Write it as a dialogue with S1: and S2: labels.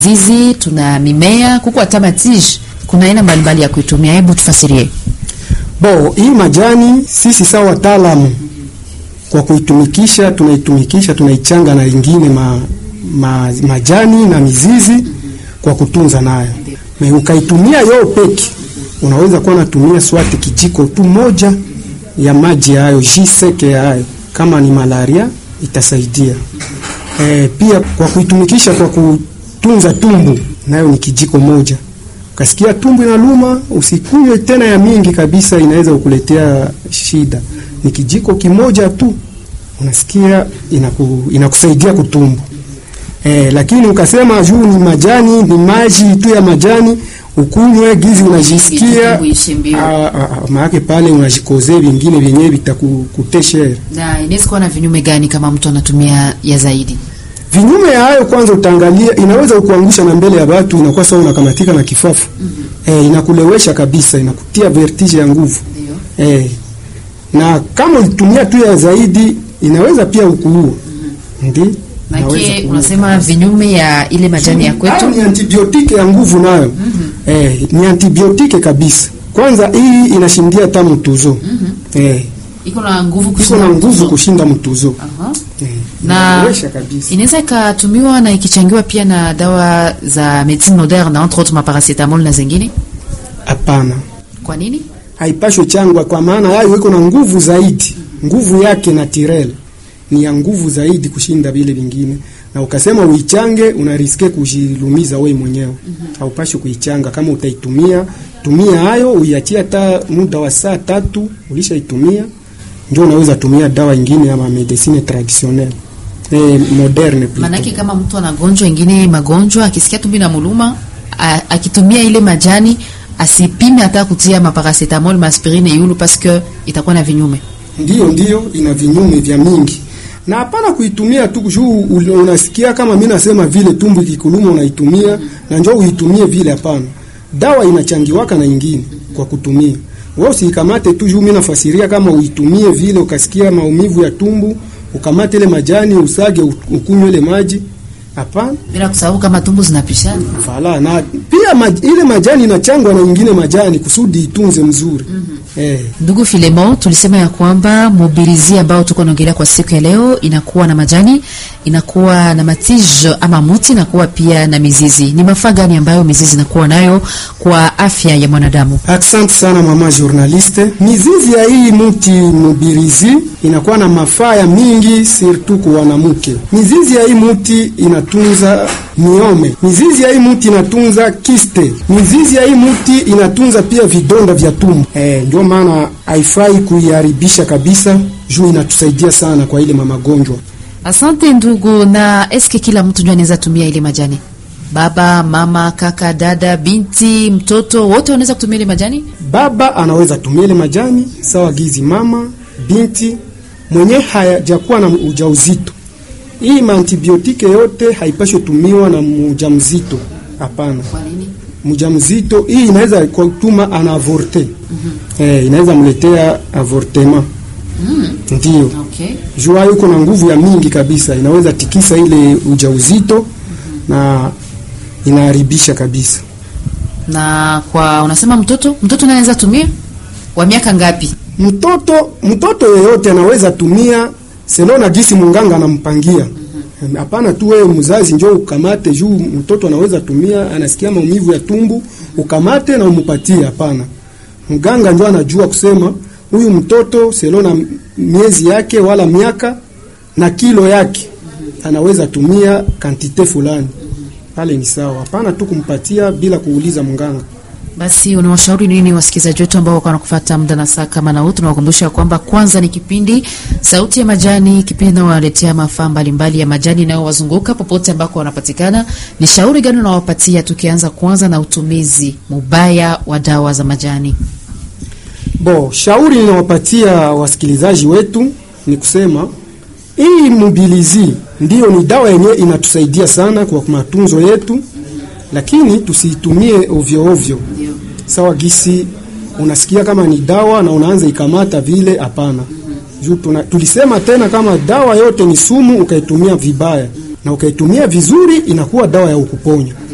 S1: zizi, tuna mimea kuko hata matije, kuna aina mbalimbali ya kuitumia. Hebu tufasirie.
S2: Bo, hii majani sisi sawa wataalamu kwa kuitumikisha, tunaitumikisha tunaichanga na ingine ma, ma, majani na mizizi kwa kutunza nayo. Me ukaitumia yo peki, unaweza kuwa natumia swati kijiko tu moja ya maji hayo jiseke hayo, kama ni malaria itasaidia. E, pia kwa kuitumikisha kwa kutunza tumbu nayo ni kijiko moja. Ukasikia tumbu inaluma, usikunywe tena ya mingi kabisa, inaweza kukuletea shida. Ni kijiko kimoja tu unasikia inaku, inakusaidia kutumbu. E, lakini ukasema juu ni majani ni maji tu ya majani ukunywe gizi unajisikia maake pale unajikozea vingine vyenyewe vitakuteshere.
S1: Na inaweza kuwa na vinyume gani kama mtu anatumia ya zaidi?
S2: Vinyume ya hayo, kwanza utaangalia, inaweza kuangusha na mbele ya watu, inakuwa sawa unakamatika na kifafu mm -hmm. E, inakulewesha kabisa, inakutia vertige ya nguvu e, na kama ulitumia tu ya zaidi inaweza pia ukuua mm -hmm. Ndi
S1: Maki, unasema vinyume ya ile majani ya kwetu
S2: ni antibiotike ya nguvu nayo mm -hmm. Eh, ni antibiotike kabisa. Kwanza hii inashindia hata mtuzo mm -hmm. Eh,
S1: iko na nguvu
S2: iko
S1: kushinda
S2: na nguvu
S1: mtuzo.
S2: kushinda mtuzo
S1: Aha.
S2: eh,
S1: Na
S2: inaweza kabisa.
S1: inaweza ikatumiwa na ikichangiwa pia na dawa za medicine moderne entre autres maparacetamol na zingine.
S2: Hapana,
S1: Kwa nini?
S2: haipashwe changwa kwa maana hayo iko na nguvu zaidi. Nguvu yake na tirel ni ya nguvu zaidi kushinda vile vingine, na ukasema uichange, unariske kujilumiza wewe mwenyewe. Haupashwi kuichanga. Kama utaitumia tumia hayo, uiachie hata muda wa saa tatu, ulishaitumia ndio unaweza tumia dawa ingine ama medicine traditionnelle eh, moderne plutôt.
S1: Maanake kama mtu anagonjwa ingine magonjwa, akisikia tumbi na muluma, a- akitumia ile majani asipime hata kutia maparacetamol maaspirine yulu parce que itakuwa na vinyume.
S2: Ndiyo, ndiyo, ina vinyume vya mingi na hapana kuitumia tu juu ul- unasikia kama mimi nasema vile tumbu ikikuluma unaitumia na njoo uitumie vile. Hapana, dawa inachangiwaka na ingine kwa kutumia. Wewe usikamate tu juu mimi nafasiria kama uitumie vile, ukasikia maumivu ya tumbu ukamate ile majani usage u- ukunywe ile maji. Hapana,
S1: Bila kusahau kama tumbu zinapishana.
S2: fala na pia maj, ile majani inachangwa na ingine majani kusudi itunze mzuri eh.
S1: Ndugu Filemon, tulisema ya kwamba mobilizi ambao tuko naongelea kwa siku ya leo inakuwa na majani, inakuwa na matije ama muti, inakuwa pia na mizizi. Ni mafaa gani ambayo mizizi inakuwa nayo kwa afya ya mwanadamu?
S2: Asante sana mama journaliste. Mizizi ya hii muti mubirizi inakuwa na mafaa ya mingi surtout kwa wanamke. Mizizi ya hii muti inatunza miome. Mizizi ya hii muti inatunza kiste. Mizizi ya hii muti inatunza pia vidonda vya tumbo. Eh, ndio maana haifai kuiharibisha kabisa, juu inatusaidia sana kwa ile mamagonjwa.
S1: Asante ndugu. Na eske kila mtu ndio anaweza tumia ile majani? Baba, mama, kaka, dada, binti, mtoto wote wanaweza kutumia ile majani?
S2: Baba anaweza tumia ile majani sawa gizi, mama, binti mwenye hajakuwa na ujauzito. Hii maantibiotike yote haipashwi tumiwa na mjamzito, hapana.
S1: Kwa nini?
S2: Mjamzito hii inaweza kutuma ana avorte eh, inaweza mletea avortement ndio
S1: Okay.
S2: jua yuko na nguvu ya mingi kabisa, inaweza tikisa ile ujauzito na inaharibisha kabisa.
S1: Na kwa unasema mtoto, mtoto naye anaweza tumia wa miaka ngapi?
S2: Mtoto mtoto yeyote anaweza tumia selo na gisi munganga anampangia. Hapana tu wewe mzazi njoo ukamate juu mtoto anaweza tumia, anasikia maumivu ya tumbu, ukamate na umupatie. Hapana, mganga njoo anajua kusema huyu mtoto selo na miezi yake wala miaka na kilo yake anaweza tumia kantite fulani, pale ni sawa. Hapana tu kumpatia bila kuuliza mganga.
S1: Basi unawashauri nini wasikilizaji wetu ambao wako wanakufuata muda na saa kama na huu? Tunawakumbusha kwamba kwanza ni kipindi Sauti ya Majani, kipindi inayowaletea mafaa mbalimbali ya majani inayowazunguka popote ambako wanapatikana. Ni shauri gani unawapatia, tukianza kwanza na utumizi mubaya wa dawa za majani?
S2: Bo, shauri ninawapatia wasikilizaji wetu ni kusema hii mobilizi ndiyo ni dawa yenyewe inatusaidia sana kwa matunzo yetu, lakini tusiitumie ovyo ovyo. Sawa gisi unasikia kama ni dawa na unaanza ikamata vile, hapana. Juu tuna- tulisema tena kama dawa yote ni sumu, ukaitumia vibaya na ukaitumia vizuri, inakuwa dawa ya ukuponya.